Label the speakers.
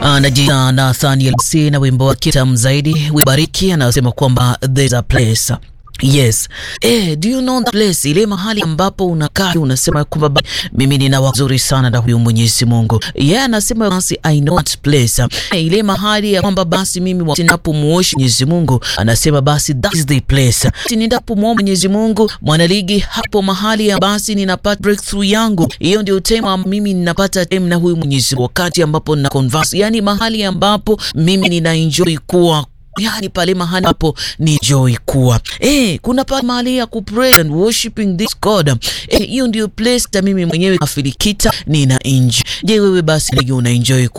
Speaker 1: Anajiita Nathaniel C na wimbo wake tamu zaidi wibariki, anasema kwamba there's a place Yes. Eh, do you know that place? Ile mahali ambapo unakaa unasema kwamba mimi nina wazuri sana na huyu Mwenyezi Mungu. Yeye yeah, anasema basi I know that place. Eh, ile mahali ya kwamba basi mimi ninapomuosha Mwenyezi Mungu anasema basi that is the place. Ninapomuomba Mwenyezi Mungu mwanaligi, hapo mahali ya basi ninapata breakthrough yangu. Hiyo ndio tema mimi ninapata time na huyu Mwenyezi Mungu wakati ambapo nina converse. Yaani mahali ambapo mimi nina enjoy kuwa yani pale mahali hapo ni joy kuwa eh, kuna pale mahali ya ku pray and worshiping this God eh, hiyo ndio place ta mimi mwenyewe afilikita nina enjoy. Je, wewe basi una enjoy